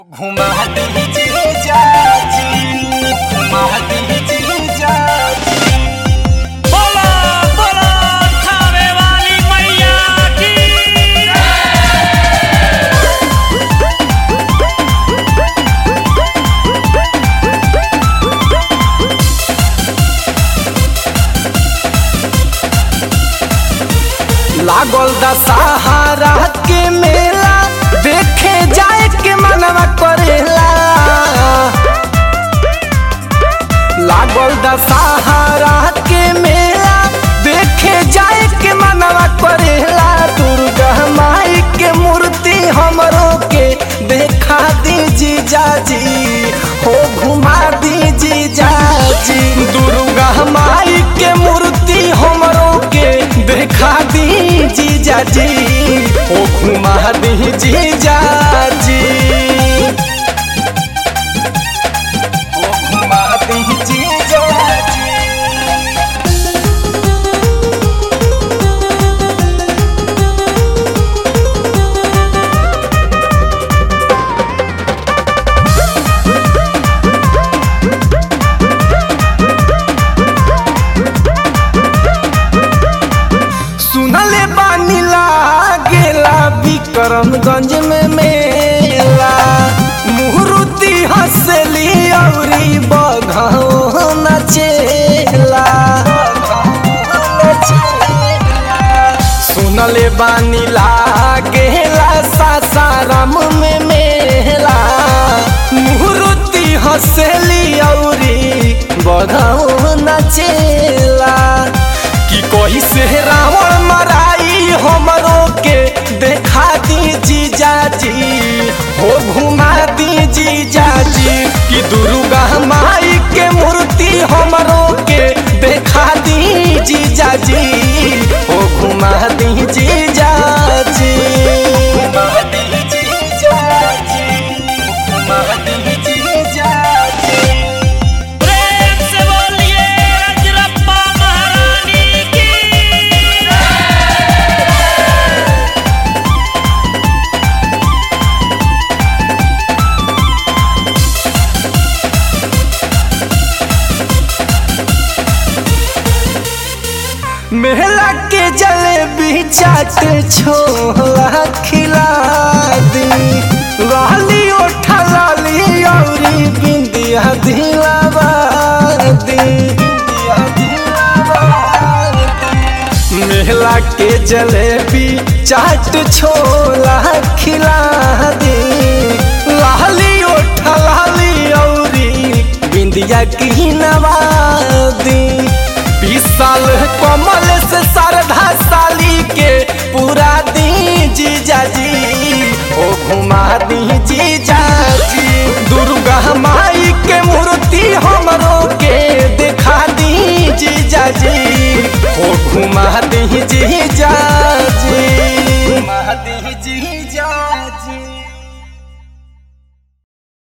घुमा दीजिए चाची घुमा दीजिए चाची बोला बोला खावे वाली मैया की लागल दशहरा के मेला देखे जाए के मनवा करेला लागल दशहरा के मेला देखे जाए के मनवा करेला दुर्गा माई के मूर्ति हमरो के देखा दीजी जाजी हो घुमा दीजी जाजी दुर्गा माई के मूर्ति हमरो के देखा दीजी जाजी हो घुमा दीजी जाजी हो घुमा दीजी जाजी सुनले बानी लागेला विक्रमगंज में मेला मुहूर्ति हंसली औरी बघौ नचेला सुनले बानी लागेला सासाराम में मेला मुहूर्ति हंसली औरी बघौ नचेला कि कोई से रावण मराई हमरो के देखा दी जीजाजी हो घुमा दी जीजाजी कि दुर्गा माई के मूर्ति हमरो के देखा दी जीजाजी हो घुमा दी जीजाजी घुमा दी जीजाजी घुमा दी जीजाजी प्रेम से बोलिए रजरप्पा महारानी की मेला के जलेबी चाट छोला खिला दी लाली ओठा लाली औरी बिंदिया दिलावा दी मेला के जलेबी चाट छोला खिला दी लाली ओठा लाली औरी बिंदिया की नवादी बीस साल कमल से श्रद्धा साली के पूरा दी जीजाजी ओ घुमा दी जीजाजी दुर्गा माई के मूर्ति हमरो के देखा दी जीजाजी ओ घुमा